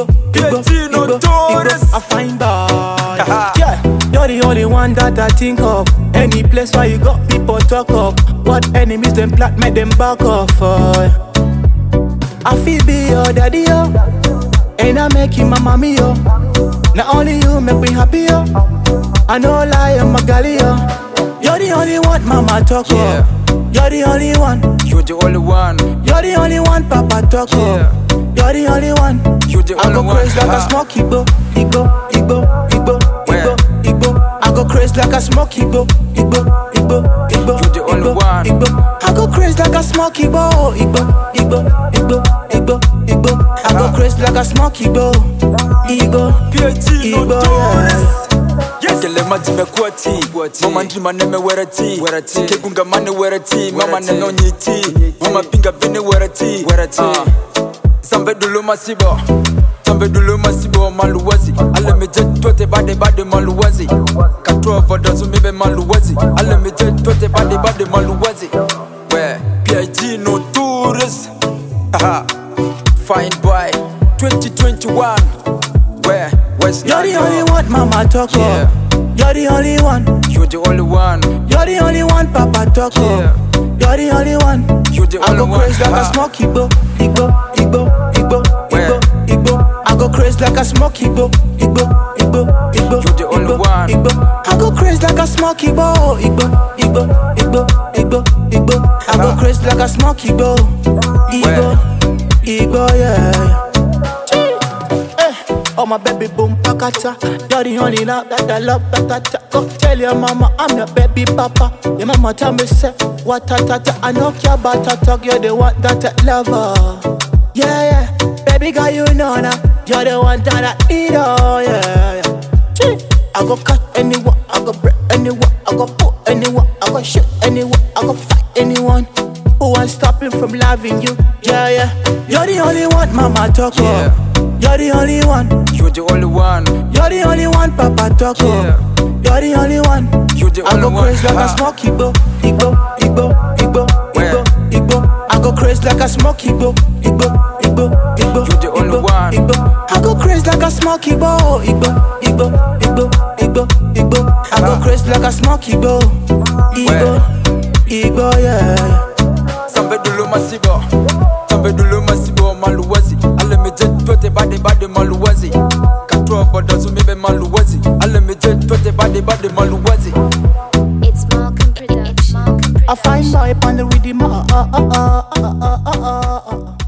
Igbo, PhD Igbo, notorious. Igbo, I find bad. Aha. Yeah, you're the only one that I think of. Any place where you got people talk of. What enemies them plot, make them back off. Uh. I feel be your daddy, yo. And I make you my mommy, yo. Not only you make me happy, yo. I know lie, I'm a galley, yo. You're the only one mama talk Yeah. of. You're the only one. You're the only one. You're the only one papa talk Yeah. of. You're the only one. You're the I only go one. crazy like a Ah. smoke Igbo, Igbo, Igbo, Igbo, Where? Igbo, Igbo. I go crazy like a smoke Igbo, Igbo, Igbo, Igbo. You're the only Igbo, one. Igbo. I go crazy like a smoke Igbo, Igbo, Igbo, Igbo, Igbo, Igbo. I go crazy like a smoke Igbo, Igbo, PhD Igbo. notorious. Yeah. Kele mati mekuwa ti Mama ndima neme wera ti Kegunga mane wera ti Mama neno nyiti Mama pinga vene wera ti Ah. Zambe dulu masibo Zambe dulu masibo maluwazi Ale meje tote bade bade maluwazi Katwa voda sumibe maluwazi Ale meje tote bade bade maluwazi We PIG notorious Aha Fine boy 2021 Where West You're the London. only one mama talk Yeah. of. You're the only one. You're the only one. You're the only one papa talk Yeah. of. You're the only one. You're the I only go one. crazy like a Ah. smoke Igbo, Igbo, Igbo, Igbo, Where? Igbo, Igbo. I go crazy like a smoke Igbo, Igbo, Igbo, Igbo. You're the only Igbo, one. Igbo. I go crazy like a smoke Igbo, Igbo, Igbo, Igbo, Igbo, Igbo. I go Ah. crazy like a smoke Igbo, Igbo, Igbo, yeah. Eh, Oh my baby boom pakata You're the only love that I love ta ta ta Go tell your mama I'm your baby papa Your mama tell me say What ta ta ta I know care about ta talk You're the one that I love her Yeah yeah Baby girl you know now You're the one that I need oh yeah yeah Gee, I go cut anyone I go break anyone I go put anyone I go shoot anyone I go fight anyone who wants stopping from loving you? Yeah, yeah. You're the only one, mama talk Yeah. of. You're the only one. You're the only one. You're the only one, Papa talk Yeah. of. You're the only one. You're the I only go one. crazy like Ah. a smoke Igbo, Igbo, Igbo, Igbo, Where? Igbo, Igbo. I go crazy like a smoke Igbo, Igbo, Igbo, Igbo. You're the only Igbo, one. Igbo. I go crazy like a smoke Igbo, Igbo, Igbo, Igbo, Igbo, Igbo. I go Ah. crazy like a smoke Igbo, Igbo, Where? Igbo, yeah. Zambe dulu masibo. Zambe dulu masibo maluwazi. Ale meje tote bade bade maluwazi. Katwa voda sumibe maluwazi. Ale meje tote bade bade maluwazi. It's Malcolm Production. I find boy on the rhythm. Uh, uh, uh, uh, uh, uh, uh, uh, uh.